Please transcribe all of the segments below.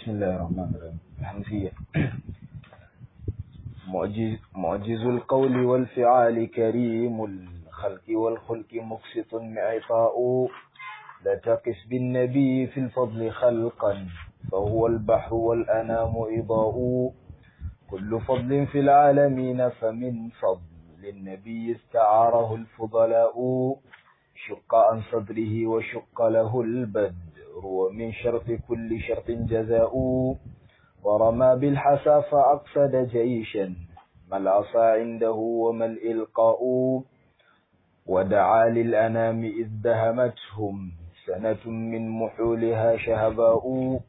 بسم الله الرحمن الرحيم الحنفية معجز, معجز القول والفعال كريم الخلق والخلق مقسط معطاء لا تقس بالنبي في الفضل خلقا فهو البحر والأنام إضاء كل فضل في العالمين فمن فضل النبي استعاره الفضلاء شق عن صدره وشق له البدر ومن شرط كل شرط جزاء ورمى بالحسى فأقصد جيشا ما العصا عنده وما الإلقاء ودعا للأنام إذ دهمتهم سنة من محولها شهباء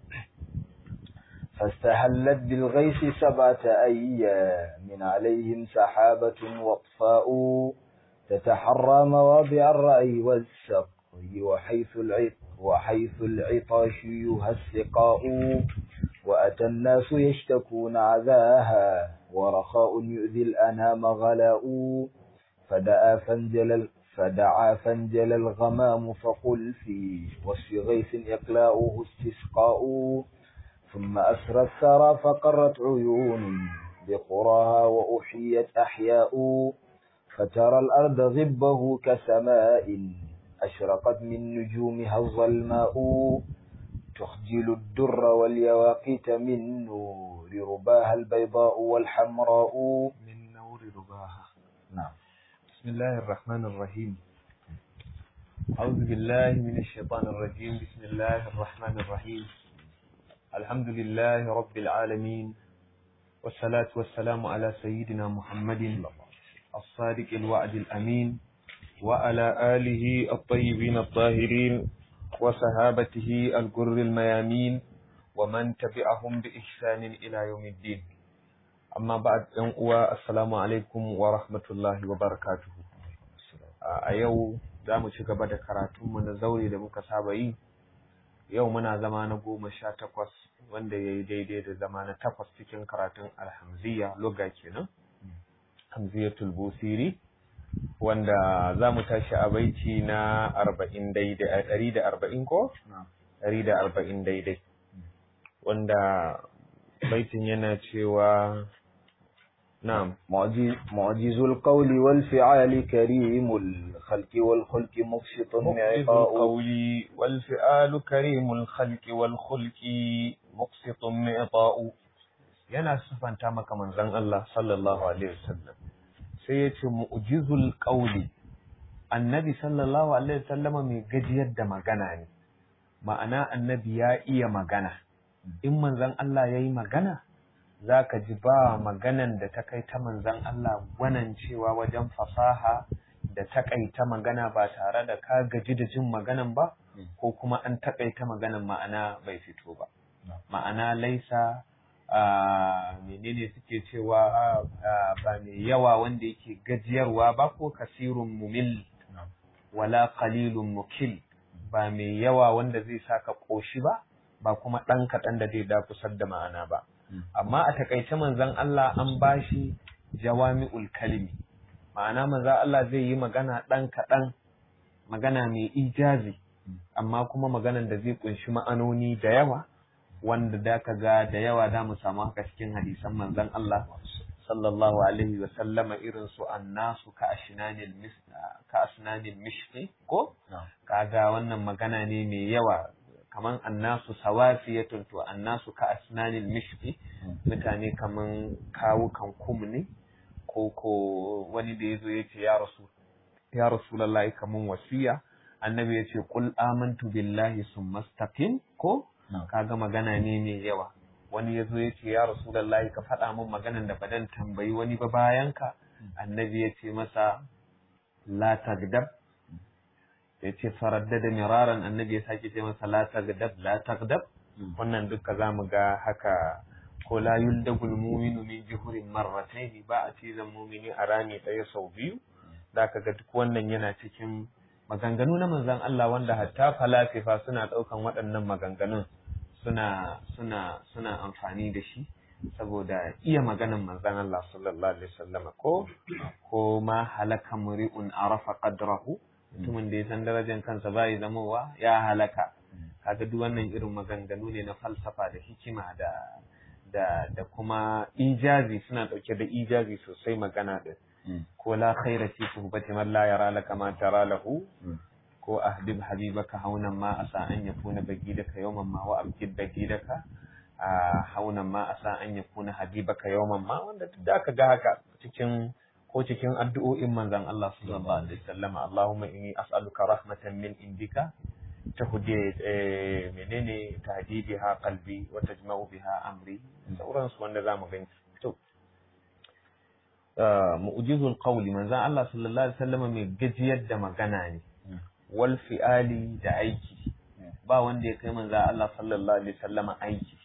فاستهلت بالغيث سبعة أيام عليهم سحابة واطفاء تتحرى مواضع الرأي والسقي وحيث العط وحيث العطاش يهسقاء وأتى الناس يشتكون عذاها ورخاء يؤذي الأنام غلاء فدعا فانجل فدعا فانجل الغمام فقل في وصف غيث إقلاؤه استسقاء ثم أسرى الثرى فقرت عيون بقراها وأحيت أحياء فترى الأرض غبه كسماء أشرقت من نجومها الظلماء تخجل الدر واليواقيت من نور رباها البيضاء والحمراء من نور رباها نعم بسم الله الرحمن الرحيم أعوذ بالله من الشيطان الرجيم بسم الله الرحمن الرحيم الحمد لله رب العالمين والصلاة والسلام على سيدنا محمد الصادق الوعد الأمين وعلى آله الطيبين الطاهرين وصحابته الجر الميامين ومن تبعهم بإحسان إلى يوم الدين أما بعد أنقوى السلام عليكم ورحمة الله وبركاته a yau za mu ci gaba da karatunmu na zaure da muka saba yi yau muna zama na goma sha takwas wanda ya yi daidai da zama na takwas cikin karatun alhamziya loga kenan hamziyatul busiri wanda za mu tashi a baiti na arba'in daidai a ɗari da arba'in ko? ɗari da arba'in daidai wanda baitin yana cewa na'am معجز, معجز القول والفعال كريم الخلق والخلق مقسط مقصد معطاء القول والفعال كريم الخلق والخلق مقسط معطاء yana sifanta maka manzon Allah sallallahu alaihi wasallam sai ya ce mu'jizul qawli annabi sallallahu alaihi wasallam mai gajiyar da magana ne ma'ana annabi ya iya magana in manzon Allah yayi magana zaka ji ba maganan da ta kai ta manzon Allah gwanan cewa wajen fasaha da takaita magana ba tare da ka gaji da jin maganan ba ko kuma an takaita maganan ma'ana bai fito ba ma'ana laisa a menene suke cewa ah, ba mai yawa wanda yake gajiyarwa ba ko kasirun mumil wala qalilun mukil ba mai yawa wanda zai saka koshi ba ba kuma ɗan kaɗan da zai dakusar da ma'ana ba amma a takaice manzon Allah an bashi jawami'ul kalimi ma'ana manzon Allah zai yi magana ɗan kaɗan magana mai ijazi amma kuma maganan da zai kunshi ma'anoni da yawa wanda da ka ga da yawa da mu samu haka cikin hadisan manzon Allah sallallahu alaihi wa sallama irin su annasu ka ashnanil mis ka asnanil mishqi ko kaga wannan magana ne mai yawa kaman annasu sawafiyatun to annasu ka asnanil mishqi mutane kaman kawukan kum ne ko ko wani da yazo yace ya rasul ya rasulullahi kaman wasiya annabi yace qul amantu billahi summa istaqim ko kaga magana ne mai yawa wani ya zo ya ce ya rasulallahi ka faɗa min maganan da badan tambayi wani ba bayan ka annabi ya ce masa la tagdab ya ce faraddada miraran annabi ya sake ce masa la tagdab la tagdab wannan duka za mu ga haka ko la yuldagul muminu min juhurin marratayn ba a cizon mumini a rami ɗaya sau biyu da ka ga duk wannan yana cikin maganganu na manzon Allah wanda hatta falasifa suna ɗaukan waɗannan maganganun suna suna suna amfani da shi saboda iya maganan manzon Allah sallallahu alaihi wasallam ko ko ma halaka muri'un arafa qadrahu mutumin da ya san darajar kansa bai zamowa ya halaka kaga duk wannan irin maganganu ne na falsafa da hikima da da da kuma ijazi suna dauke da ijazi sosai magana din ko la khaira fi suhbati man la yara laka ma tara lahu ko ahdib habibaka haunan ma asa an yakuna bagidaka yawman ma wa abkid bagidaka a haunan ma asa an yakuna habibaka yawman ma wanda duk da aka ga haka cikin ko cikin addu'o'in manzon Allah sallallahu alaihi wasallam Allahumma inni as'aluka rahmatan min indika tahdi menene tahdi biha qalbi wa tajma'u biha amri sauransu wanda zamu gani to mu'jizul qawli manzon Allah sallallahu alaihi wasallam mai gajiyar da magana ne wal fi'ali da aiki ba wanda ya kai manzon Allah sallallahu alaihi wasallam aiki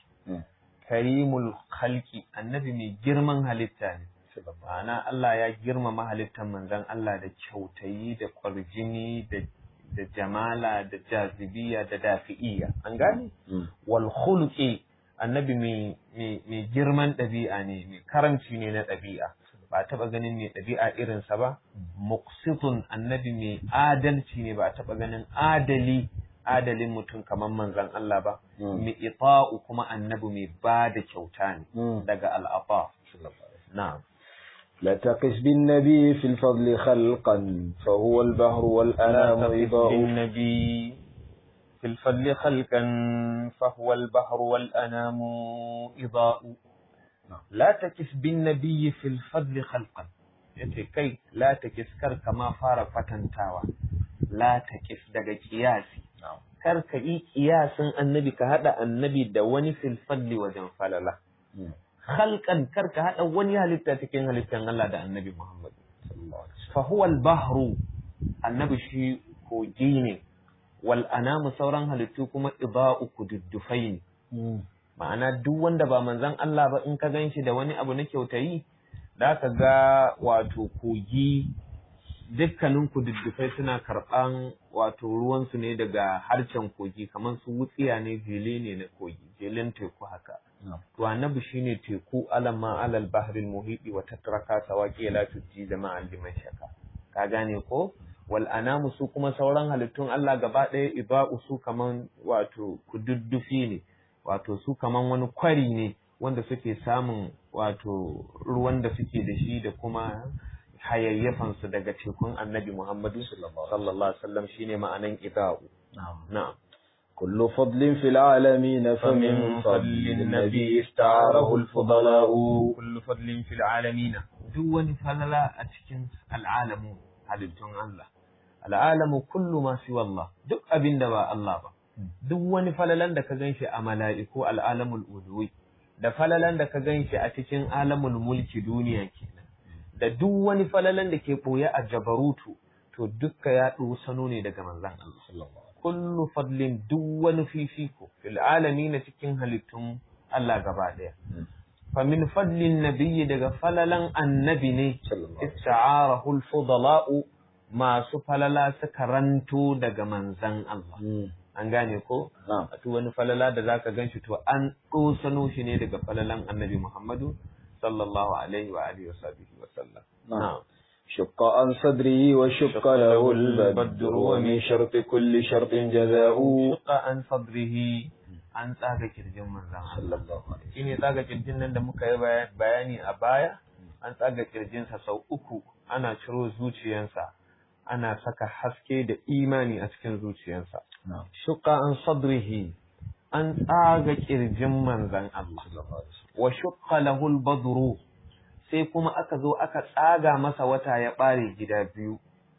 karimul khalqi annabi mai girman halitta ne ma'ana Allah ya girmama halittar manzon Allah da kyautayi da kwarjini da da jamala da jazibiya da dafi'iya an gane wal khuluqi annabi mai girman ɗabi'a ne mai karamci ne na ɗabi'a ba a taɓa ganin mai ɗabi'a irinsa ba muqsitun annabi mai adalci ne ba a taɓa ganin adali adalin mutum kamar manzon Allah ba mai ita'u kuma annabi mai ba da kyauta ne daga al'afa na'am لا تقس بالنبي في الفضل خلقا فهو البحر والأنام إضاء بالنبي في الفضل خلقا فهو البحر والأنام إضاء لا تكس بالنبي في الفضل خلقا yace kai la ta kar kama fara fatantawa la ta kis daga kiyasi kar ka yi kiyasin annabi ka hada annabi da wani fil fadli wajen falala khalqan kar ka hada wani halitta cikin halittan Allah da annabi Muhammad fa huwa al-bahru annabi shi kogi ne wal anamu sauran halittu kuma iba'u kududdufai ne ma'ana duk wanda ba manzon Allah ba in ka ganshi da wani abu na kyautayi da ka ga wato kogi dukkanin kududdufai suna karɓan wato ruwansu ne daga harcen kogi kamar su wutsiya ne jele ne na kogi jelen teku haka to annabi shine teku alamma alal bahril muhiti wa tatraka sawaqi la tujji jama'an liman shaka ka gane ko wal anamu su kuma sauran halittun Allah gaba ɗaya iba'u su kaman wato kududdufi ne wato su kaman wani kwari ne wanda suke samun wato ruwan da suke da shi da kuma hayayyafan su daga tekun annabi Muhammadu sallallahu alaihi wasallam shine ma'anan iba'u na'am كل فضل في العالمين فمن فضل النبي استعاره الفضلاء كل فضل في العالمين دون فللا أتكن العالم halittun Allah al'alamu kullu ma fi wallah duk abin da ba Allah ba duk wani falalan da ka ganshi a mala'iku al'alamul uluwi da falalan da ka ganshi a cikin alamul mulki duniya kenan da duk wani falalan da ke boye a jabarutu to dukka ya sano ne daga manzon Allah kullu fadlin duk wani fifiko fil alamin cikin halittun Allah gaba daya فمن فضل النبي daga falalan annabi ne ista'arahu al-fudala'u masu falala suka ranto daga manzan Allah an gane ko a wani falala da zaka ganshi to an dosano shi ne daga falalan annabi Muhammadu sallallahu alaihi wa alihi wa sahbihi wa sallam na'am شق عن صدره وشق له البدر ومن شرط كل شرط جزاء شق عن صدره an tsaga kirjin manzan Allah shi ne tsaga kirjin nan da muka yi bayani a baya an tsaga kirjinsa sau uku ana ciro zuciyansa ana saka haske da imani a cikin zuciyansa shuka an sadrihi an tsaga kirjin manzan Allah wa shuka lahul badru sai kuma aka zo aka tsaga masa wata ya bare gida biyu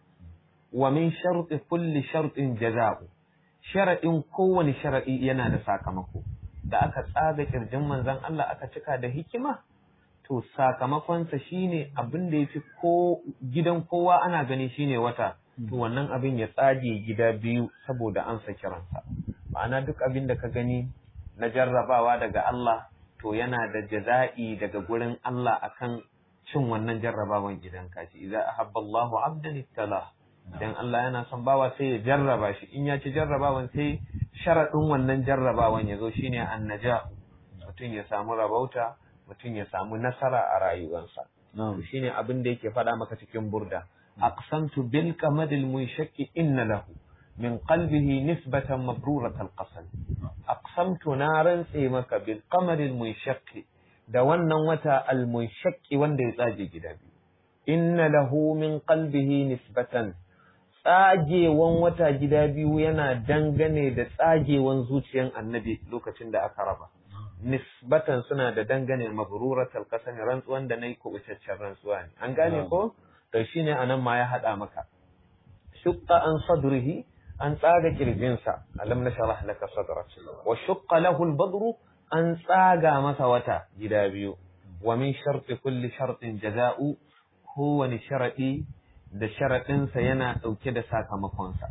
wa min sharti kulli shartin jaza'u sharaɗin kowane sharaɗi yana da sakamako da aka tsaga ƙirjin manzon Allah aka cika da hikima to sakamakonsa shine abin da yafi ko gidan kowa ana gani shine wata to wannan abin ya tsage gida biyu saboda an sa kiransa ma'ana duk abin da ka gani na jarrabawa daga Allah to yana da jaza'i daga gurin Allah akan cin wannan jarrabawan gidan kashi idza ahabba Allahu 'abdan ibtala idan Allah yana son bawa sai ya jarraba shi in ya ci jarrabawan sai sharaɗin wannan jarrabawan ya zo shine annaja mutum ya samu rabauta mutum ya samu nasara a rayuwarsa to shine abin da yake faɗa maka cikin burda aqsamtu bil qamadil munshaqi inna lahu min qalbihi nisbatan mabrurat al-qasam aqsamtu na rantse maka bil qamari al-munshaqqi da wannan wata al-munshaqqi wanda ya tsage gida biyu inna lahu min qalbihi nisbatan tsagewan wata gida biyu yana dangane da tsagewan zuciyan annabi lokacin da aka raba nisbatan suna da dangane mabruratal qasami rantsuwan da nayi kubutaccen rantsuwa ne an gane ko to shine anan ma ya hada maka shukka an sadrihi an tsaga kirjinsa alam nashrah laka sadrak wa shukka lahu al-badru an tsaga masa wata gida biyu wa min sharti kulli shartin jaza'u kowane sharadi da sharaɗinsa yana ɗauke da sakamakonsa.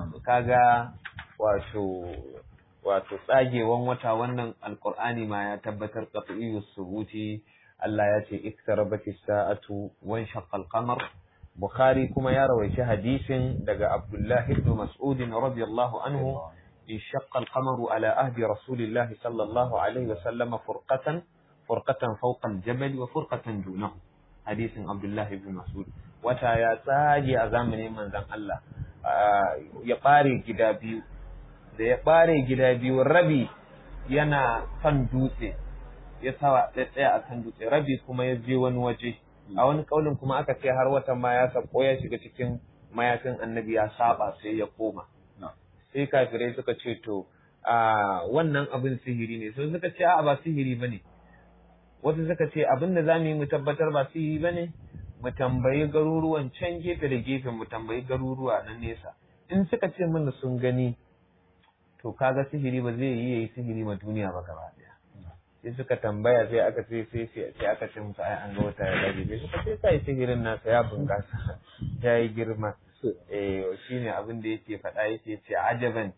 Kaga wato wato tsagewan wata wannan alƙur'ani ma ya tabbatar qat'iyyu subuti Allah ya ce iktarabati sa'atu wan shaqqal qamar Bukhari kuma ya rawaici hadisin daga Abdullah ibn Mas'ud radiyallahu anhu in shaqqa al-qamaru ala ahdi Rasulillah sallallahu alaihi wa sallam furqatan furqatan fawqa al-jabal wa furqatan dunahu hadisin Abdullah ibn Mas'ud wata ya tsage a zamanin manzon Allah ya ɓare gida biyu da ya ɓare gida biyu rabi yana kan dutse ya sawa tsaya a kan dutse rabi kuma ya je wani waje a wani kaulin kuma aka ce har watan ma ya sako ya shiga cikin mayafin annabi ya saba sai ya koma sai kafirai suka ce to a wannan abin sihiri ne sai suka ce a ba sihiri bane wasu suka ce abin da zamu yi mu tabbatar ba sihiri bane mu tambayi garuruwan can gefe da gefe mu tambayi garuruwa na nesa in suka ce mana sun gani to kaga sihiri ba zai yi yayi sihiri ma duniya ba gaba daya sai suka tambaya sai aka ce sai sai aka ce musu ai an ga wata ya dage sai suka ce sai sihirin nasa ya bunkasa ya yi girma eh shine abin da yake faɗa yake ce ajaban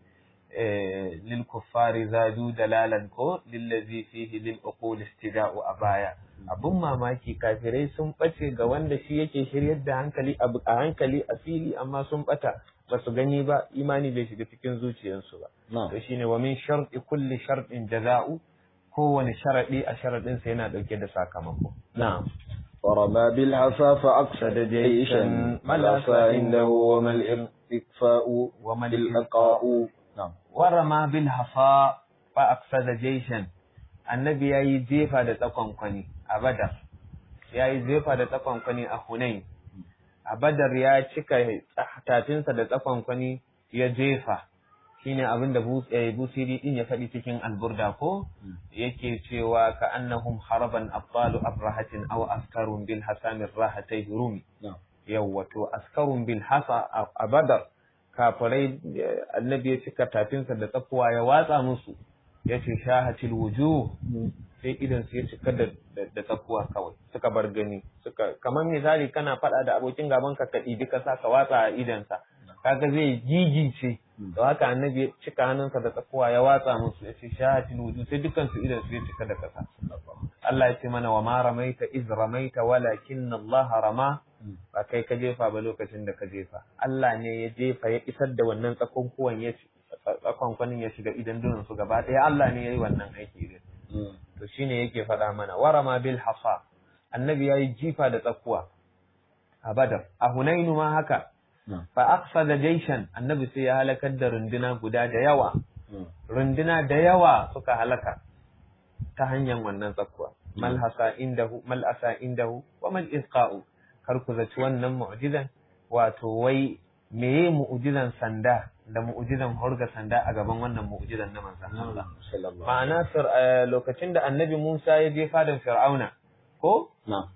lil kuffari zadu dalalan ko lillazi fihi lil uqul istida'u abaya abun mamaki kafirai sun bace ga wanda shi yake shiryar da hankali a hankali a fili amma sun bata ba su gani ba imani bai shiga cikin zuciyarsu ba to shine wa min sharti kulli shartin jaza'u kowane sharadi a sharadin sa yana dauke da sakamako na'am ورمى بالعصا فأقصد جيشا ما العصا عنده وما الإكفاء وما الإلقاء نعم ورمى بالحصى فأقصد جيشا annabi ya yi jefa da tsakon kwani a badar ya yi jefa da tsakon kwani a hunain a badar ya cika tafinsa da tsakon kwani ya jefa shine abin da busiri din ya faɗi cikin alburda ko yake cewa ka annahum haraban abbalu abrahatin aw askarun bil hasamir rahatai rumi yawwa to askarun bil hasa a badar kafirai annabi ya cika tafinsa da tsakuwa ya watsa musu ya ce shahatil wujuh sai idan su ya cika da tsakuwa kawai suka bar gani suka kamar misali kana faɗa da abokin gaban ka ka ɗibi ka sa ka watsa a idansa kaga zai gigice to haka annabi ya cika hannunsa da tsakuwa ya watsa musu ya ce shahatil wujuh sai dukkan su idan su ya cika da kasa Allah ya ce mana wa ma ramaita iz ramaita walakin Allah rama ba kai ka jefa ba lokacin da ka jefa Allah ne ya jefa ya isar da wannan tsakonkuwan ya tsakonkwanin ya shiga idan dunan su gaba ɗaya Allah ne ya yi wannan aiki din to shine yake faɗa mana warama bil hasa annabi ya yi jifa da tsakuwa a badar a hunainu ma haka fa aqsada jaishan annabi sai ya halakar da runduna guda da yawa runduna da yawa suka halaka ta hanyar wannan tsakuwa mal hasa indahu mal asa indahu wa mal isqa'u kar ku zaci wannan mu'jizan wato wai meye mu'jizan sanda da mu'jizan hurga sanda a gaban wannan mu'jizan na manzon Allah ma'ana lokacin da annabi Musa ya je fadan Fir'auna ko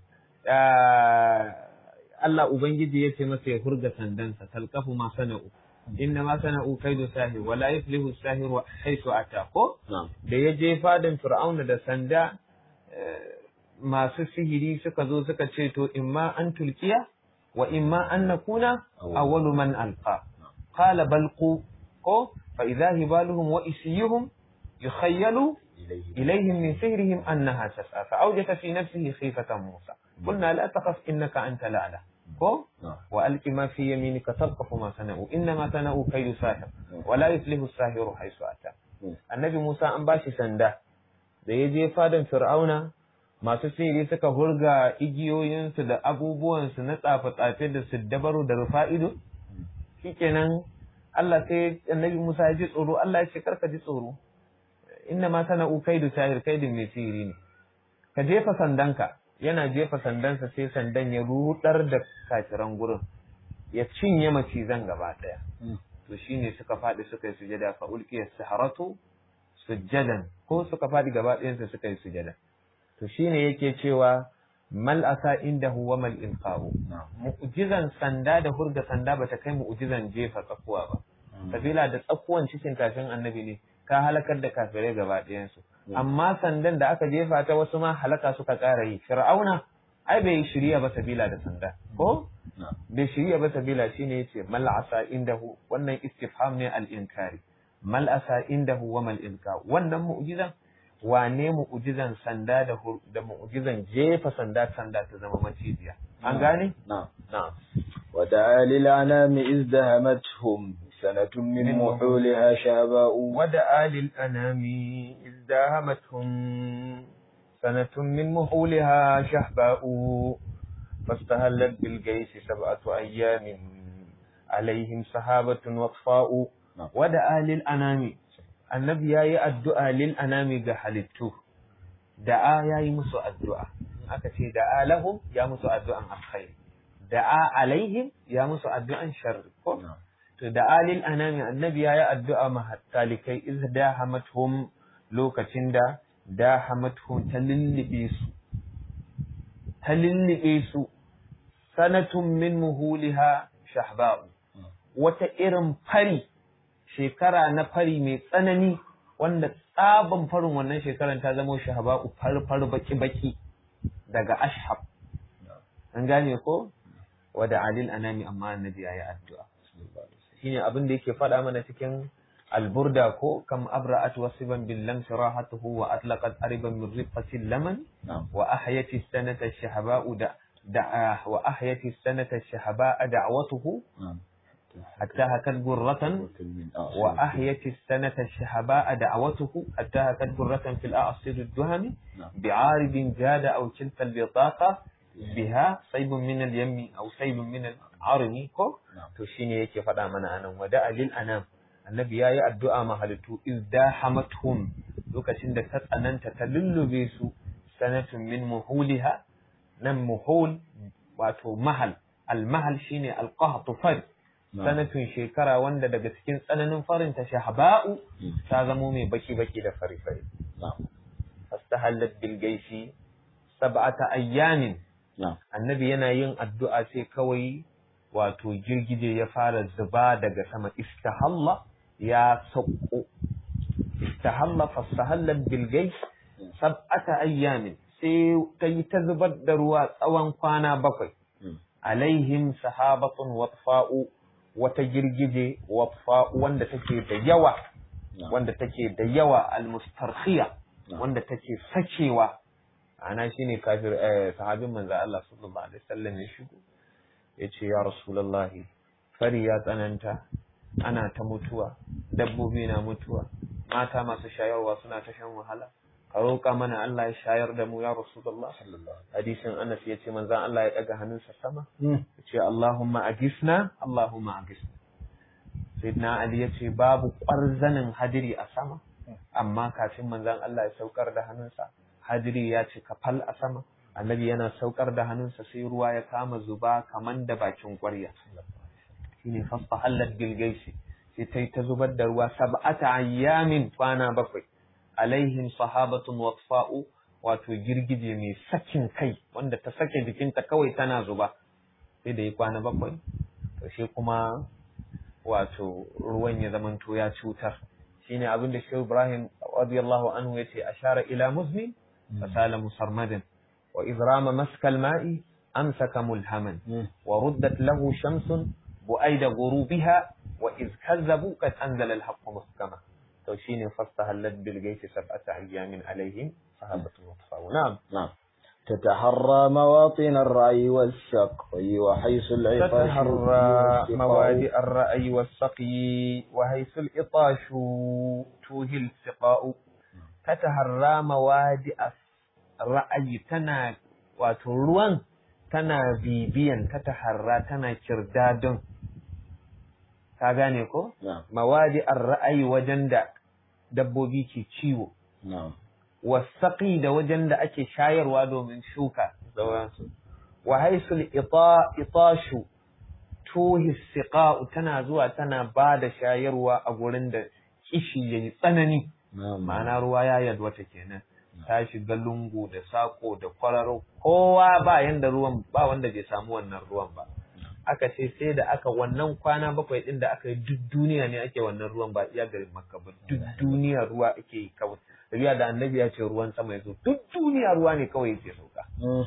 Allah ubangiji ya ce masa ya hurga sandansa talqafu ma sana'u inna ma sana'u kaidu sahir wala yuflihu sahiru haythu ata ko da ya je fadan Fir'auna da sanda masu sihiri suka zo suka ce to imma an tulkiya wa imma an nakuna awwalu man alqa qala balqu ko fa idha hibaluhum wa isiyuhum yukhayyalu ilayhim min sihrihim annaha tas'a fa awjasa fi nafsihi khifatan musa qulna la takhaf innaka anta la'la ko wa alqi ma fi yaminika talqafu ma sana'u innama sana'u kaydu sahir wa la yuflihu as-sahiru haythu ata annabi musa an bashi sanda da ya je fadan fir'auna masu sihiri suka hurga igiyoyinsu da abubuwansu na tsafe-tsafe da su dabaru da rufa'ido shikenan Allah sai annabi Musa ya ji tsoro Allah ya ce karka ji tsoro inna ma sana'u kaidu sahir kaidin mai sihiri ne ka jefa sandanka yana jefa sandansa sai sandan ya rudar da kafiran gurin ya cinye macizan gaba daya to shine suka faɗi suka yi sujada fa ulqiya saharatu sujjadan ko suka faɗi gaba ɗayansa suka yi sujada to shine yake cewa mal asa indahu wa mal ilqa'u mu'jizan sanda da hurga sanda bata kai mu'jizan jefa tsakuwa ba sabila da tsakuwan cikin tafin annabi ne ka halakar da kafirai gaba ɗayansu amma sandan da aka jefa ta wasu ma halaka suka ƙara yi fir'auna ai bai shirya ba sabila da sanda ko bai shirya ba sabila shine yace mal asa indahu wannan istifham ne al inkari mal asa indahu wa mal ilqa wannan mu'jizan wane mu'jizan sanda da da mu'jizan jefa sanda sanda ta zama maciziya an gane na'am na'am ودعا للأنام إذ دهمتهم سنة من محولها شاباء ودعا للأنام إذ داهمتهم سنة من محولها شهباء فاستهلت بالجيش سبعة أيام عليهم سحابة وطفاء ودعا للأنام النبي يا الدعاء للأنام جحلته دعا يا مسو الدعاء أكتي دعا لهم يا مسو الدعاء الخير دعا عليهم يا مسو الدعاء شر to da alil anami annabi ya yi addu'a ma talikai iz dahamathum lokacin da dahamathum ta lullube su ta lullube su sanatun min muhuliha shahba'u wata irin fari shekara na fari mai tsanani wanda tsaban farin wannan shekaran ta zama shahba'u far baki baki daga ashab an gane ko wada alil anami amma annabi ya yi addu'a shine abin da yake faɗa mana cikin alburda ko kam abra'at wasiban bil lam sirahatuhu wa atlaqat ariban min rifqati laman wa ahyati sanata shahaba'u da da wa ahyati sanata shahaba'a da'watuhu hatta hakat gurratan wa ahyati sanata shahaba'a da'watuhu hatta hakat gurratan fil a'sir ad-duhami bi'aridin jada aw kilta al-bitaqa biha saybun min al-yammi aw saybun min al-armi ko to shine yake faɗa mana anan wada alil anam annabi yayi addu'a ma halittu izdahamathum lokacin da ta tsananta ta lullube su sanatun min muhuliha nan muhul wato mahal al-mahal shine al-qahtu fad sanatun shekara wanda daga cikin tsananin farin ta shahba'u ta zamo mai baki baki da fari fari fastahallat bil gaishi sab'ata ayyamin annabi yana yin addu'a sai kawai wato girgije ya fara zuba daga sama istahalla ya sauko istahalla fastahallat bil gaish sab'ata ayyamin sai ta yi ta zubar da ruwa tsawon kwana bakwai alaihim sahabatun watfa'u wata girgije watfa'u wanda take da yawa wanda take da yawa almustarkhiya wanda take sakewa ana shine kafir eh sahabin manzo Allah sallallahu alaihi wasallam ya shigo yace ya rasulullahi fari ya tsananta ana ta mutuwa dabbobi na mutuwa mata masu shayarwa suna ta shan wahala ka roƙa mana Allah ya shayar da mu ya rasulullah hadisin Anas yace manzo Allah ya daga hannunsa sama yace Allahumma agisna Allahumma agisna Sayyidina Ali yace babu ƙwarzanin hadiri a sama amma kafin manzon Allah ya saukar da hannunsa hadiri ya ce kafal a sama annabi yana saukar da hannunsa sai ruwa ya kama zuba kaman da bakin ƙwarya shine fasfa hallat bilgaisi sai ta ta zubar da ruwa sab'ata ayyamin kwana bakwai alaihim sahabatun watfa'u wato girgije mai sakin kai wanda ta sake jikinta kawai tana zuba sai da yi kwana bakwai to shi kuma wato ruwan ya zamanto ya cutar shine abin da Shehu Ibrahim radiyallahu anhu yace ashara ila muzni fasala musarmadan wa idrama maskal ma'i amsaka mulhaman wa ruddat lahu shamsun bu'aida ghurubiha wa iz kazzabu qad anzala al-haqq muhkama to shine fastahallat bil gaiti sab'ata ayyamin alaihim sahabatu wa na'am نعم تتحرى مواطن الرعي والسقي وحيث العطاش تتحرى موادئ الرأي والسقي وحيث الإطاش توهي السقاء تتحرى موادئ الرأي تنا وتروان تنا بيبيا تتحرى تنا كرداد ka gane ko na'am mawadi ar-ra'ayi wajen da dabbobi ke ciwo na'am wasaƙi da wajen da ake shayarwa domin shuka sauransu wa haisul ita itashu tuhi siqa'u tana zuwa tana ba da shayarwa a gurin da kishi yayi tsanani na'am ma'ana ruwa ya yalwata kenan ta shiga lungu da sako da kwararo kowa ba yanda ruwan ba wanda bai samu wannan ruwan ba aka ce sai da aka wannan kwana bakwai din da aka yi duk duniya ne ake wannan ruwan ba iya garin makka ba duk duniya ruwa ake yi kawai tafiya da annabi ya ce ruwan sama ya zo duk duniya ruwa ne kawai yake sauka Mm.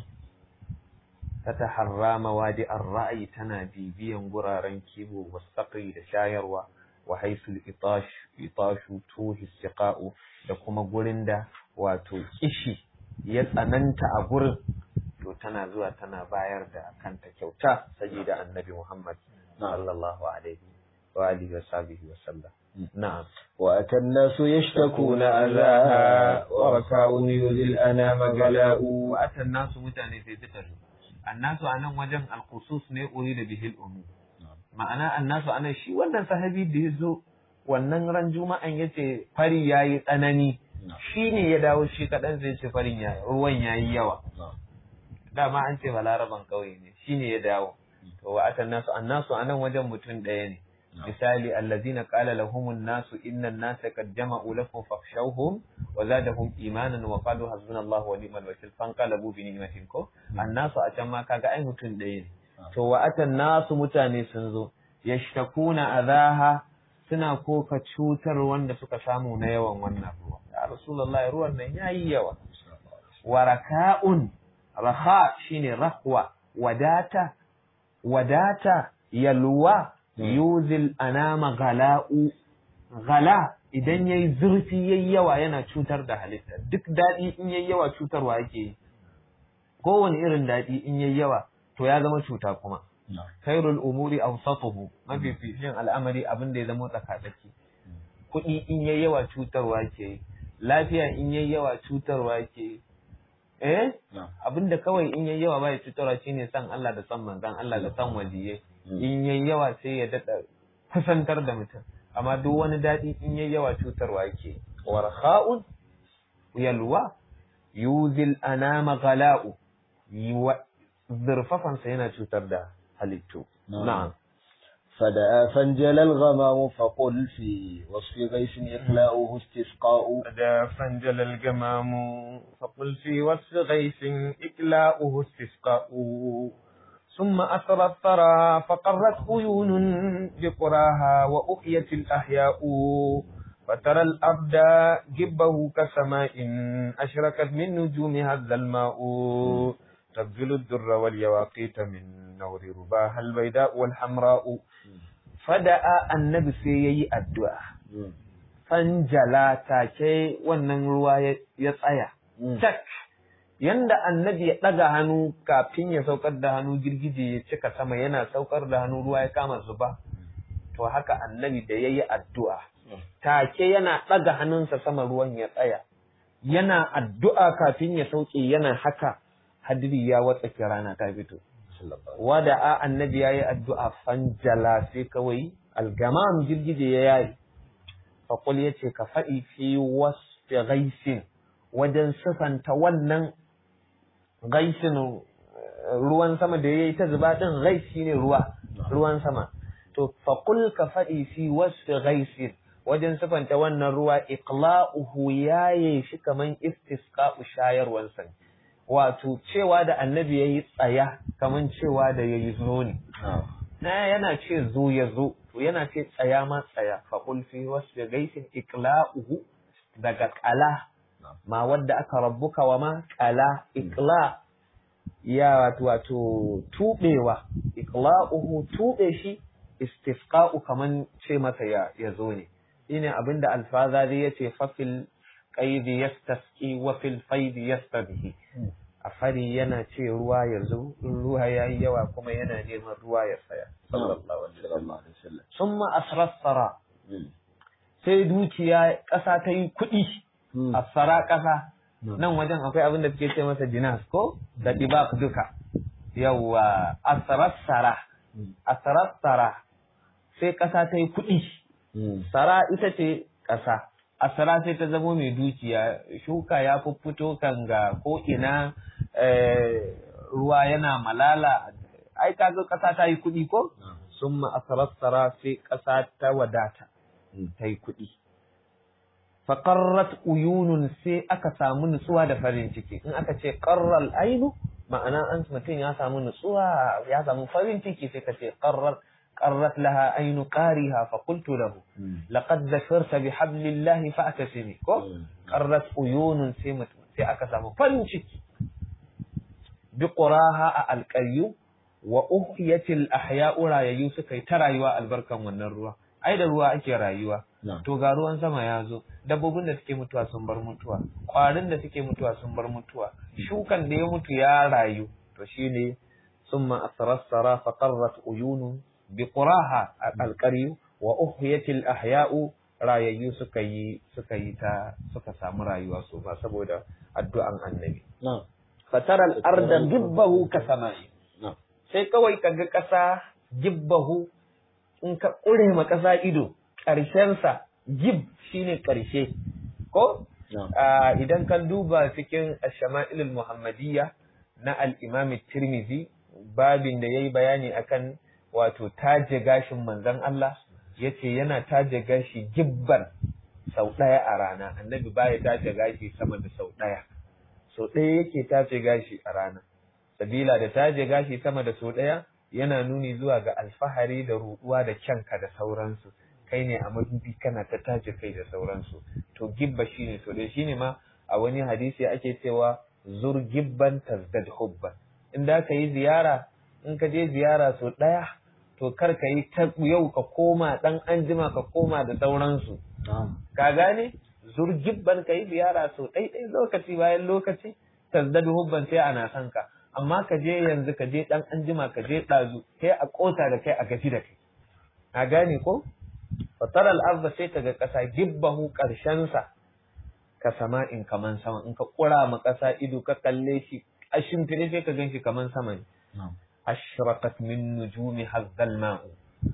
ta taharra mawadi ar-ra'yi tana bibiyan guraren kiwo wasaƙi da shayarwa wa haisul itash itashu tuhi siqa'u da kuma gurin da wato kishi ya tsananta a gurin to tana zuwa tana bayar da kanta kyauta saboda annabi Muhammad sallallahu alaihi wa alihi wa sahbihi wa sallam na'am وأتى الناس يشتكون أذاها وركاء يذي الأنام غلاء wa'atan nasu mutane sai suka zo annasu a nan wajen alkhusus ne uri da bihil umu ma'ana annasu a nan shi wannan sahabi da ya zo wannan ran juma'an ya ce fari ya yi tsanani shi ne ya dawo shi kaɗan zai ce farin ya ruwan ya yi yawa dama an ce balaraban ƙauye ne shi ne ya dawo to wa'atan nasu annasu a nan wajen mutum ɗaya ne misali allazina qala lahumun nasu innan nasa qad jama'u lakum fakhshawhum wa zadahum imanan wa qalu hasbunallahu wa ni'mal wakil fanqalabu bi ni'matin ko annasu a can ma kaga ai mutum ɗaya ne to wa atan nasu mutane sun zo yashtakuna adaha suna koka cutar wanda suka samu na yawan wannan ruwa ya rasulullahi ruwan nan yayi yawa waraka'un raha shine rahwa wadata wadata yalwa yuzil anama gala'u gala idan yayi zurfi yayi yawa yana cutar da halitta duk daɗi in yayi yawa cutarwa yake yi kowane irin daɗi in yayi yawa to ya zama cuta kuma khairul umuri awsatuhu mafificin al'amari abin da ya zama tsakatsaki kuɗi in yayi yawa cutarwa ke yi lafiya in yayi yawa cutarwa ke yi eh abin da kawai in yayi yawa bai cutarwa shine san Allah da san manzon Allah da san waliyai in yayi yawa sai ya dada kusantar da mutum amma duk wani daɗi in yayi yawa cutarwa yake warha'un yalwa yuzil anama ghala'u zurfafansa yana cutar da halittu na'am فدعا فانجل الغمام فقل في وصف غيث إقلاؤه استسقاء فدعا فانجل الغمام فقل في وصف غيث إقلاؤه استسقاء ثم أسرى الثرى فقرت عيون بقراها وأحيت الأحياء فترى الأرض جبه كسماء أشركت من نجومها الظلماء تبذل الدر واليواقيت من نور رباها البيداء والحمراء فدعا النبي سيئي الدعاء فانجلا تاكي wannan ruwa ya tsaya tak yanda annabi ya ɗaga hannu kafin ya saukar da hannu girgije ya cika sama yana saukar da hannu ruwa ya kama zuba to haka annabi da ya yi addu'a take yana ɗaga hannunsa sama ruwan ya tsaya yana addu'a kafin ya sauke yana haka hadiri ya watsake rana ta fito wada a annabi ya yi addu'a fanjala sai kawai algamam girgije ya yayi faƙul ya ce ka faɗi fi wasu gaisin wajen sifanta wannan gaisin ruwan sama da ya yi ta zuba ɗin gais shi ne ruwa ruwan sama to faƙul ka faɗi fi wasu gaisin wajen sifanta wannan ruwa iqla'uhu yaye shi kaman istisqa'u shayarwan sa wato cewa da annabi yayi tsaya kaman cewa da yayi zo ne na yana ce zo ya zo to yana ce tsaya ma tsaya faƙul fi wasu gaisin iqla'uhu daga qala ma wadda aka rabbuka wa ma qala iqla ya wato wato tubewa iqla'uhu tube shi istisqa'u kaman ce masa ya ya zo ne shine abinda alfazari yace fa fil qaid yastasqi wa fil faid yastadhi a fari yana ce ruwa ya zo ruwa yayi yawa kuma yana neman ruwa ya tsaya sallallahu alaihi wasallam summa asrassara sai dukiya ƙasa ta yi kuɗi asara ƙasa nan wajen akwai abin da suke ce masa jinas ko da dibak duka yawwa asrassara asrassara sai ƙasa ta yi kuɗi sara ita ce ƙasa asara sai ta zama mai dukiya shuka ya fito kanga ko ina ruwa yana malala ai kaga ƙasa ta yi kuɗi ko sun ma'asarar sara sai ƙasa ta wadata ta yi kuɗi faƙarrat uyunun sai aka samu nutsuwa da farin ciki in aka ce ƙarral ainu ma'ana an mutum ya samu nutsuwa ya samu farin ciki sai ka ce ƙarrar قرت لها عين قارها فقلت له لقد ذكرت بحبل الله فأتسمي قرت عيون سيمت sai aka samu farin ciki bi quraha a alqayyu wa uhyatil ahya'u rayayyu suka yi ta rayuwa albarkan wannan ruwa ai da ruwa ake rayuwa to ga ruwan sama ya zo dabbobin da suke mutuwa sun bar mutuwa kwarin da suke mutuwa sun bar mutuwa shukan da ya mutu ya rayu to shine summa asrassara fa qarrat uyunu biquraha alqari wa uhyatil ahya'u rayayyu suka yi suka yi ta suka samu rayuwa su ba saboda addu'an annabi fatara al-arda gibbahu ka sama'i sai kawai kaga kasa gibbahu in ka kure ma kasa ido karshen sa gib shine karshe ko idan ka duba cikin ash-shama'il muhammadiyya na al-imam tirmidhi babin da yayi bayani akan wato taje gashin manzon Allah yace yana taje gashi gibban sau ɗaya a rana annabi baya taje gashi sama da sau ɗaya sau ɗaya yake taje gashi a rana sabila da taje gashi sama da sau ɗaya yana nuni zuwa ga alfahari da ruɗuwa da kyanka da sauransu kai ne a madubi kana ta taje kai da sauransu to gibba shine sau ɗaya shine ma a wani hadisi ake cewa zur gibban tazdad hubban in da ka yi ziyara in ka je ziyara sau ɗaya to kar ka yi ta yau ka koma ɗan anjima ka koma da sauransu. Ka gane? Zurgibban ka yi ziyara sau ɗaiɗai lokaci bayan lokaci, tazdadu hubban sai ana son ka. Amma ka je yanzu ka je ɗan anjima ka je ɗazu, sai a ƙota da kai a gaji da kai. Ka gane ko? Fatar al'arba sai ta ga ƙasa gibbahu ƙarshensa ka sama in kaman sama in ka ƙura ma ƙasa ido ka kalle shi a shimfiɗe sai ka gan shi kaman sama ne. ashraqat min nujumi hazzal ma'u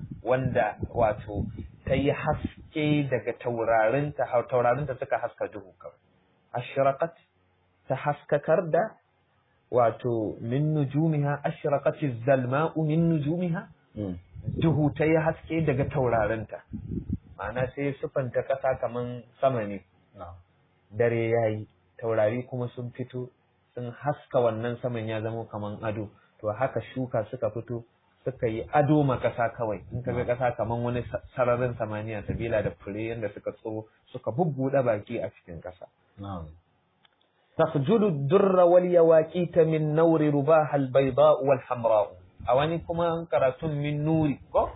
wanda wato ta yi haske daga taurarinta taurarinta suka haska duhu kawai ashraqat ta haskakar da wato min nujumiha ashraqat zalma'u min nujumiha duhu ta yi haske daga taurarinta ma'ana sai sufanta kasa kaman sama ne dare yayi taurari kuma sun fito sun haska wannan saman ya zama kaman ado to haka shuka suka fito suka yi ado ma ƙasa kawai in ka ga ƙasa kaman wani sararin samaniya sabila da fure yadda suka tsoro suka bubbuɗe baki a cikin ƙasa. Tasjudu durra wal yawaqita min nawri rubaha al bayda wal hamra a wani kuma karatun min nuri ko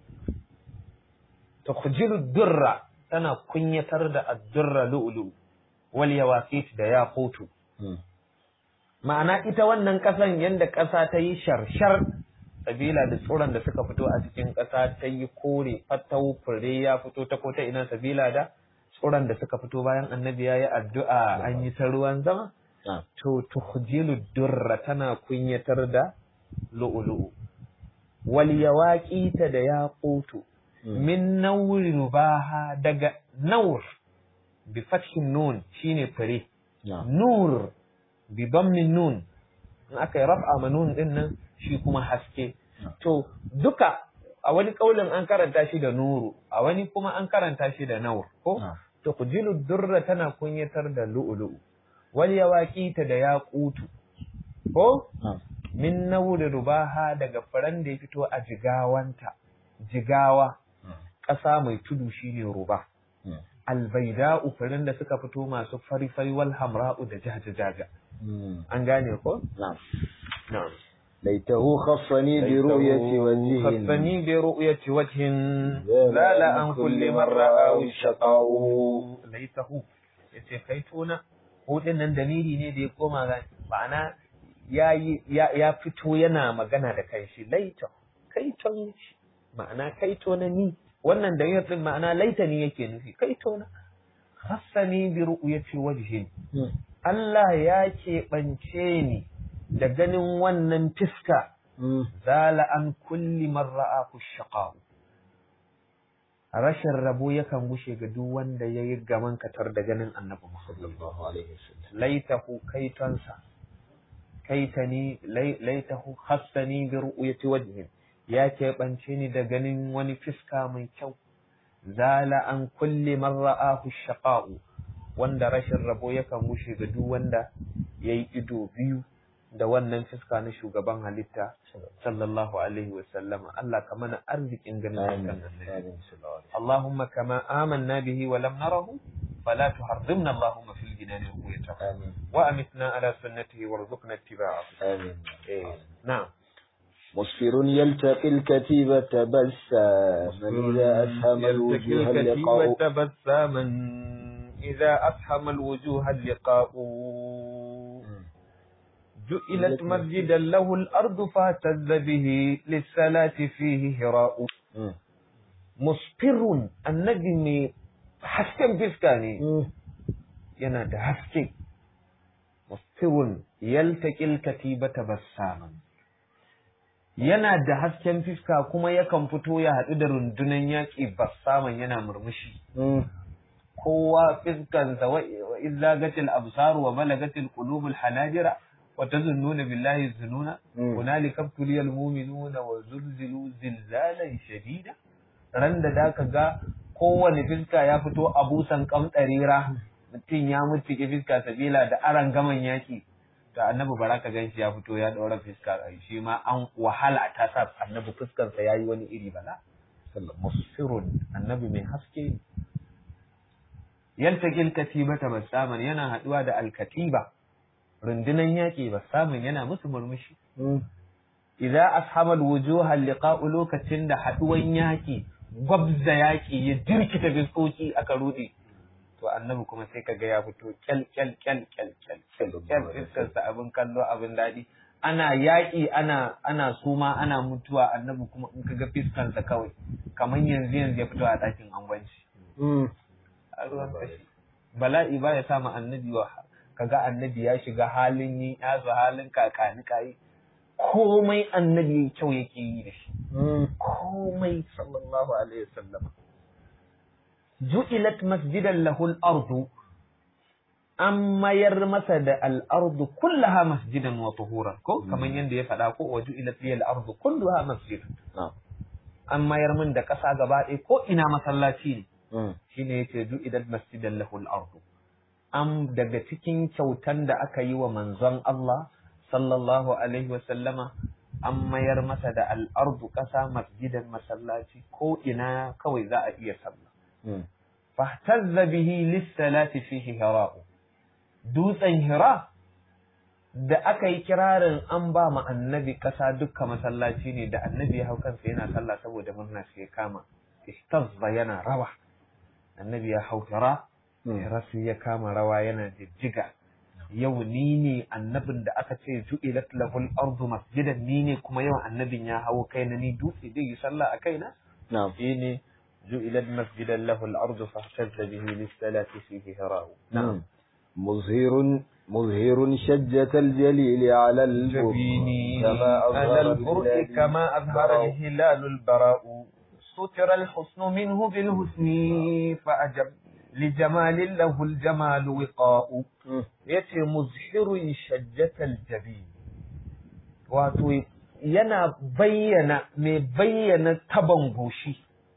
tasjudu durra tana kunyatar da ad-durra lu'lu wal yawaqit da yaqutu ma'ana ita wannan ƙasan yadda ƙasa ta yi sharshar sabila da tsoron da suka fito a cikin ƙasa ta yi kore fatau fure ya fito ta kota ina sabila da tsoron da suka fito bayan annabi ya yi addu'a an yi ta ruwan zama to tuhjilu durra tana kunyatar da lu'ulu'u wal yawaqita da yaqutu min nawri rubaha daga nawr bi fathin nun shine fure nur bi min nun in aka yi raf'a ma nun din nan shi kuma haske to duka a wani kaulin an karanta shi da nuru a wani kuma an karanta shi da nawr ko to kujilu durra tana kunyatar da lu'lu'u wal yawaqita da yaqutu ko min nawri rubaha daga faran da ya fito a jigawanta jigawa ƙasa mai tudu shine ruba albaida'u farin da suka fito masu fari-fari wal hamra'u da jaja-jaja an gane ko? na'am laitahu khassani bi ru'yati wajhin khassani bi ru'yati wajhin la la an kulli man ra'ahu shaqa'u laitahu yace kai tona hudin nan dalili ne da ya koma ga ma'ana ya ya fito yana magana da kai shi laita kai ton ma'ana kai tona ni wannan da yin ma'ana laitani yake nufi kai tona khassani bi ru'yati wajhin Allah ya keɓance ni da ganin wannan fiska zala an kulli man ra'ahu shaqa'u rashin rabo yakan gushe ga duk wanda ya yi gaman katar da ganin annabi Muhammad sallallahu alaihi wasallam laitahu kaitonsa kaitani laitahu hassani bi ru'yati wajhin ya keɓance ni da ganin wani fiska mai kyau zala an kulli man ra'ahu shaqa'u wanda rashin rabo yakan gushe ga duk wanda yayi ido biyu da wannan fiska na shugaban halitta sallallahu alaihi wa sallama Allah ka mana arzikin ganin fiskan annabi Allahumma kama amanna bihi wa lam narahu fala tuharrimna Allahumma fil jinani ru'yatahu آمين wa amitna ala sunnatihi warzuqna ittiba'ahu آمين eh na'am مسفر يلتقي الكتيبة بساما إذا أسهم الوجوه اللقاء تبساما إذا أسهم الوجوه اللقاء جئلت مسجدا له الأرض فاهتز به للصلاة فيه هراء مم. مصفر النجم حسكن فسكاني مم. yana da haske mustirun yaltaqil katibata bassaman yana da hasken fiska kuma yakan fito ya haɗu da rundunan yaƙi bassaman yana murmushi مم. kowa fiskansa wa izagatil absar wa balagatil qulubul hanajira wa tazunnuna billahi zununa Mm. hunalika tuliyal mu'minuna wa zulzilu zilzalan shadida ran da zaka ga kowane fiska ya fito a busan kamtsarira mutum ya mutu ke fiska sabila da aran gaman yaki to annabi baraka ganshi ya fito ya daura fiska shi ma an wahala ta sa annabi fuskansa yayi wani iri bala musfirun annabi mai haske yaltaqil katibata basaman yana haduwa da alkatiba rundunan yaki basaman yana musu murmushi مم. idza ashama alwujuha liqa'u lokacin da haduwan yaki gwabza yaki ya dirkita fiskoki aka rude to annabi kuma sai kaga ya fito kyal kyal kyal kyal kyal kyal kyal fiskarsa abin kallo abin daɗi ana yaƙi ana ana suma ana mutuwa annabi kuma in kaga fiskansa kawai kamar yanzu yanzu ya fito a ɗakin angwanci مم. a ruwan kashi bala'i ba ya sama annabi wa kaga annabi ya shiga halin yin yazo halin kakani kai komai annabi kyau yake yi da shi مم. komai sallallahu alaihi wasallam ju'ilat masjidan lahu al-ardu an mayar masa da al-ardu kullaha masjidan wa tuhuran ko kamar yanda ya faɗa ko wa ju'ilat li al-ardu kulluha masjidan نعم an mayar min da ƙasa gaba ɗaya ko ina masallaci ne مم. shine yace ju'idat masjidan lahu al-ardu am daga cikin kyautan da aka yi wa manzon Allah sallallahu alaihi wa sallama an mayar masa da al-ardu ƙasa masjidan masallaci ko ina kawai za a iya sallah مم. fahtazza bihi lis-salati fihi hira'u dutsen hira da aka yi kirarin an ba ma annabi ƙasa dukkan masallaci ne da annabi ya hau kansa yana sallah saboda murna sai ya kama istazza yana rawa annabi ya hau hira مم. hira sai ya kama rawa yana jijjiga yau ni ne annabin da aka ce ju'ilat lahul ardu masjidan ni ne kuma yau annabin ya hawo kaina ni dutse zai yi sallah a kaina نعم shine ju'ilat masjidan lahul ardu fahtazza bihi lis-salati fihi hira'u نعم مظهر مظهر شجة الجليل على البر جبيني كما على أظهر البرء الهلال كما أظهر البراء. الهلال البراء ستر الحسن منه بالحسن فأجب لجمال له الجمال وقاء مم. yace muzhirun shajjatal jabi wato yana bayyana mai bayyana taban goshi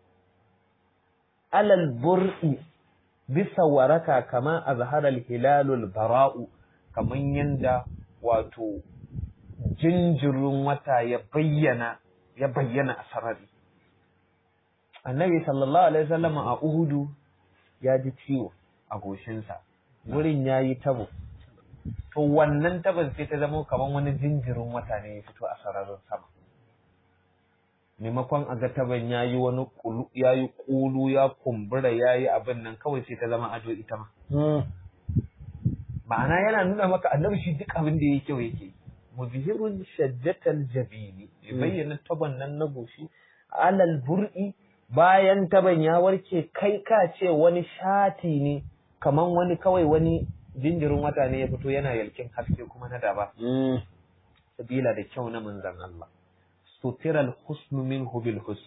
alal bur'i bisa waraka kama azharal hilalul bara'u kaman yanda wato jinjirin wata ya bayyana ya bayyana a sarari annabi sallallahu alaihi wasallam a uhudu ya ji ciwo a goshinsa wurin ya yi tabo to wannan tabon sai ta zama kamar wani jinjirin wata ne ya fito a sararin sama maimakon a ga taban ya yi wani kulu ya yi kulu ya kumbura ya yi abin nan kawai sai ta zama ado ita ma مم. ma'ana yana nuna maka annabi shi duk abin da ya kyau yake muzhirun shajjatal jabini ya bayyana taban nan na goshi alal bur'i bayan taban ya warke kai ka ce wani shati ne kaman wani kawai wani jinjirin wata ne ya fito yana yalkin haske kuma na daba مم. sabila da kyau na manzan Allah sutiral husnu minhu bil husni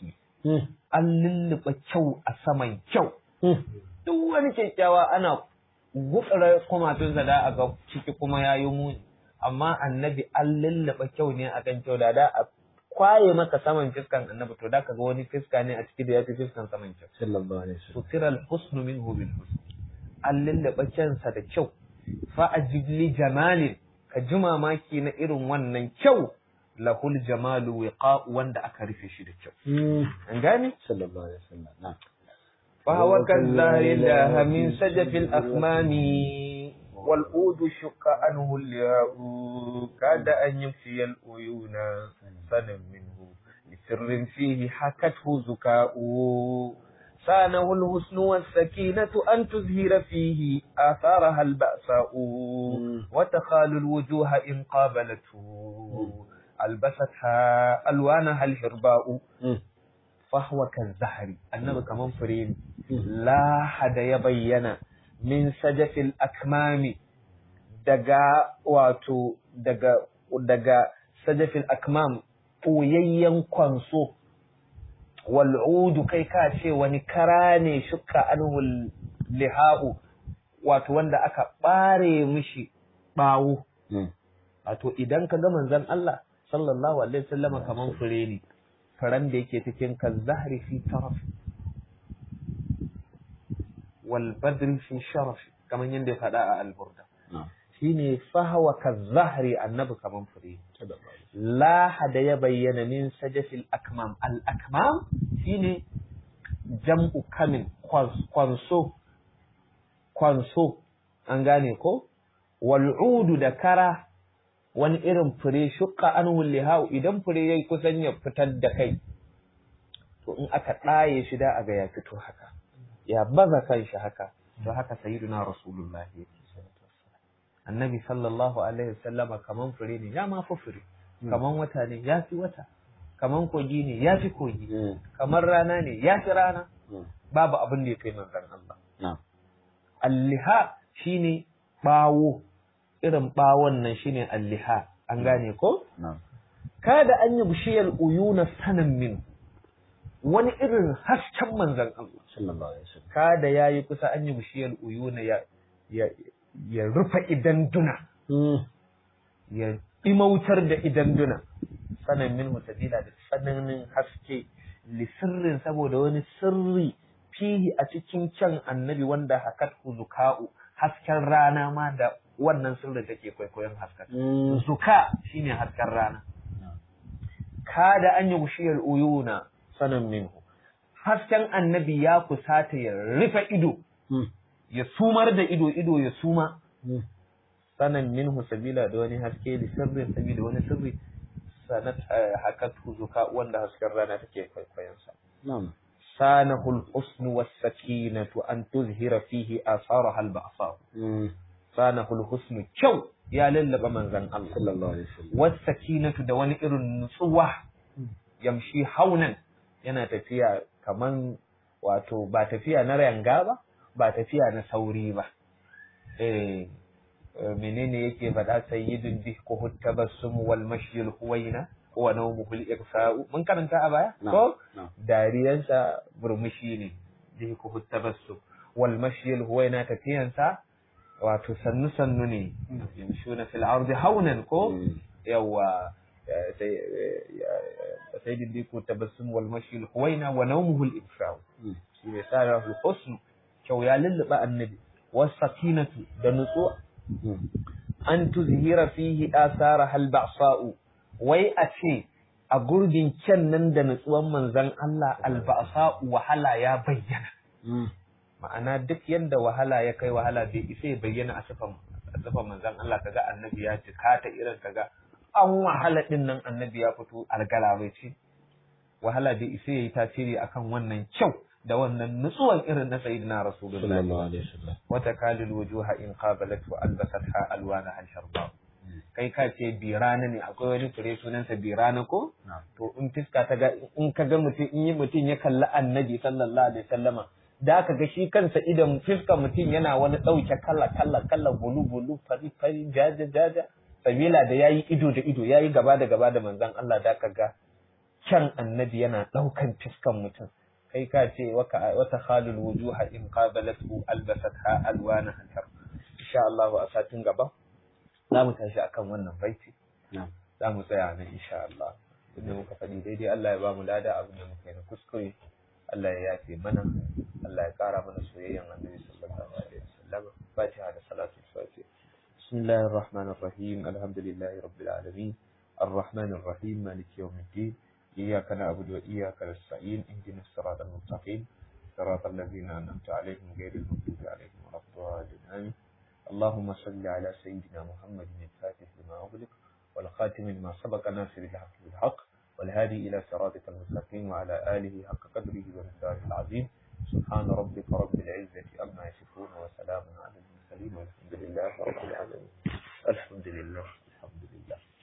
an lulluɓa kyau a saman kyau duk wani kyakkyawa ana gutsura kumatunsa da a ga ciki kuma ya yi muni amma annabi an lulluɓa kyau ne a kan kyau da da a kwaye maka saman fiskan annabi to da ka ga wani fiska ne a ciki da ya fi fiskan saman kyau sallallahu alaihi wasallam sutira al-husnu minhu bil husn an lulluɓa kyansa da kyau fa ajib li jamalin ka ji mamaki na irin wannan kyau lahul jamalu wiqa wanda aka rufe shi da kyau an gane sallallahu alaihi wasallam na'am فهو كالزهر الله من سجف الأكمام والأود شق عنه الياء كاد أن يمشي الأيون سنا منه لسر فيه حكته زكاء سانه الحسن والسكينة أن تزهر فيه آثارها البأساء وتخال الوجوه إن قابلته ألبستها ألوانها الحرباء فهو كالزهر النبي كمان فرين لا حد يبين من سجف الأكمام دقا واتو دقا دقا سجف الأكمام قويين كونسو والعود كي كاشي ونكراني شكا أنه اللهاء wato wanda aka ɓare mishi ɓawo wato idan ka ga manzon Allah sallallahu alaihi wasallam kaman fure ne faran da yake cikin ka zahri fi taraf wal badri fi sharaf kaman yanda ya faɗa a alburda shine fahawa ka zahri annabi kaman fure la hada ya bayyana min sajafil akmam al akmam shine jam'u kamin kwanso kwanso an gane ko wal'udu da kara wani irin fure shukka an hau idan fure yayi kusan ya fitar da kai to in aka ɗaye shi da aga ya fito haka ya baza kanshi haka to haka sayyiduna rasulullah yake annabi sallallahu alaihi wasallama kaman fure ne ya ma fi fure kaman wata ne ya fi wata kaman kogi ne ya fi kogi kamar rana ne ya fi rana babu abin da ya kai manzon Allah alliha shine bawo irin bawon nan shine alliha an gane ko kada an yi bishiyar uyuna sanan min wani irin hasken manzon Allah sallallahu alaihi wasallam kada yayi kusa an yi bishiyar uyuna ya ya ya rufe idan duna ya imautar da idan duna sanan min mutabila da tsananin haske li sirrin saboda wani sirri fihi a cikin can annabi wanda hakat zuka'u hasken rana ma da wannan sirrin take kwaikwayon hasken zuka shine hasken rana kada an yi gushiyar uyuna sanan minhu hasken annabi ya kusata ya rufe ido ya sumar da ido ido ya suma sanan minhu sabila da wani haske da sirrin sabila wani sirri sanat hakat zuka wanda hasken rana take kwaikwayon sa na'am سانه الحسن والسكينة أن تظهر فيه آثارها البعصاء سانه الحسن كو يا للب من زن الله صلى الله عليه وسلم والسكينة دواني إر النصوة يمشي هونا yana tafiya kaman wato ba tafiya na ranga ba ba tafiya na sauri ba eh menene yake faɗa sayyidun dihku tabassum wal mashyil huwaina wa nawmuhu al-ighfa'u mun karanta a baya ko dariyansa burmushi ne dihku tabassum wal mashyil huwaina tafiyansa wato sannu sannu ne yamshuna fil ardi haunan ko yawa sayyidun dihku tabassum wal mashyil huwaina wa nawmuhu al-ighfa'u shi ne sa husn kyau ya lulluɓa annabi was sakinatu da nutsuwa an tuzhira fihi asara hal ba'sa'u wai a ce a gurbin kyan nan da nutsuwan manzon Allah alba'sa'u wahala ya bayyana ma'ana duk yanda wahala ya kai wahala bai isa ya bayyana a sifan a sifan manzon Allah kaga annabi ya jika ta irin kaga an wahala din nan annabi ya fito algala bai ce wahala bai isa yayi tasiri akan wannan kyau da wannan nutsuwan irin na sayyidina rasulullahi sallallahu alaihi wasallam wata kalil wujuha in qabalat wa albasatha alwana al sharba kai ka ce birana ne akwai wani fure sunansa birana ko to in fiska ta ga in ka ga mutum in yi mutum ya kalli annabi sallallahu alaihi wasallama da ka ga shi kansa idan fiska mutum yana wani ɗauke kala kala kala bulu bulu fari fari jaja jaja sabila da yayi ido da ido yayi gaba da gaba da manzon Allah da ka ga kyan annabi yana ɗaukan fiskan mutum kai ka ce wata khalul wujuha in qabalatu albasatha alwana hankar insha Allah a satin gaba za mu tashi akan wannan baiti za mu tsaya nan insha Allah inda muka faɗi daidai Allah ya ba mu lada abin da muka yi na kuskure Allah ya yafe mana Allah ya ƙara mana soyayyan annabi sallallahu alaihi wasallam fatiha da salatu fatiha بسم الله الرحمن الرحيم الحمد لله رب العالمين الرحمن الرحيم مالك يوم الدين إياك نعبد وإياك نستعين اهدنا الصراط المستقيم صراط الذين أنعمت عليهم غير المغضوب عليهم ولا الضالين آمين اللهم صل على سيدنا محمد الفاتح لما أغلق والخاتم لما سبق ناصر الحق بالحق والهادي إلى صراطك المستقيم وعلى آله حق قدره ومقداره العظيم سبحان ربك رب العزة عما يصفون وسلام على المرسلين والحمد لله رب العالمين الحمد لله الحمد لله